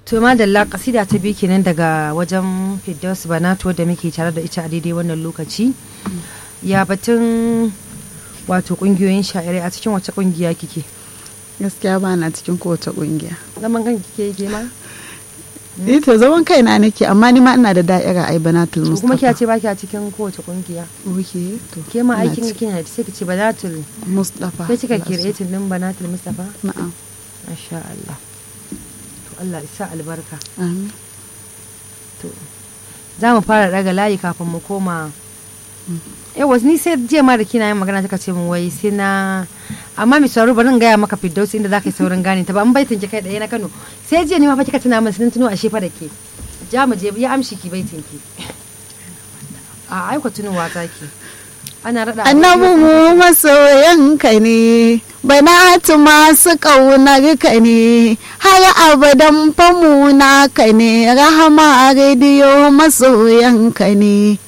to madalla kasida ta biyu kenan daga wajen Firdaus Banato da muke tare da ita a daidai wannan lokaci ya batun wato kungiyoyin sha'irai a cikin wace kungiya kike gaskiya ba na cikin kowace kungiya zaman kan kike ke ma eh to zaman kaina nake amma ni ma ina da da'ira ai banatul to kuma kiya mustafa ce baki a cikin kowace kungiya oke to ke ma ina aikin ciki. kina da sai kice Banatul mustafa sai kika Lasu. kiretin din Banatul Mustafa na'am masha Allah to Allah ya sa albarka amin to za mu fara daga layi kafin mu koma yawa ni sai jiya ma da kina yin magana kika ce mu wai sai na amma mi sauraro bari in gaya maka firdausi inda zaka yi saurin gane ta ba an baitin ki kai ɗaya na Kano sai jiya ne ma fa kika tuna min sun tuno a shefa da ke ja mu je ya amshi ki baitin ki a aiko tunowa zaki ana rada annabi mu masoyanka ne banatu masu ƙaunar ka ne har abadan famu naka ne rahama rediyo masoyanka ne